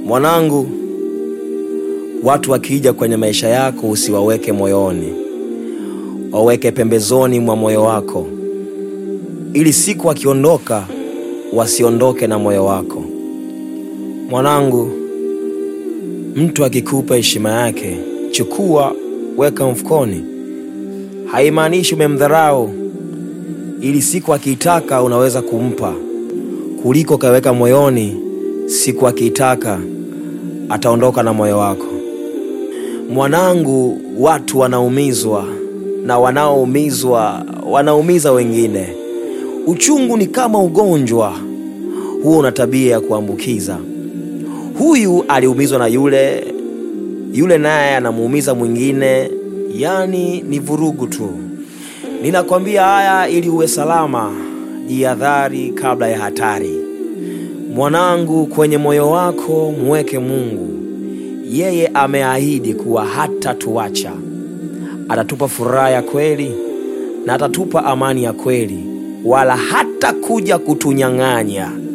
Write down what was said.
Mwanangu, watu wakija kwenye maisha yako usiwaweke moyoni, waweke pembezoni mwa moyo wako, ili siku wakiondoka wasiondoke na moyo wako. Mwanangu, mtu akikupa heshima yake, chukua, weka mfukoni. Haimaanishi umemdharau, ili siku akiitaka unaweza kumpa, kuliko kaweka moyoni, siku akiitaka ataondoka na moyo wako. Mwanangu, watu wanaumizwa na wanaoumizwa wanaumiza wengine. Uchungu ni kama ugonjwa, huo una tabia ya kuambukiza. Huyu aliumizwa na yule, yule naye anamuumiza mwingine, yaani ni vurugu tu. Ninakwambia haya ili uwe salama. Jihadhari kabla ya hatari. Mwanangu, kwenye moyo wako mweke Mungu. Yeye ameahidi kuwa hatatuacha, atatupa furaha ya kweli na atatupa amani ya kweli, wala hata kuja kutunyang'anya.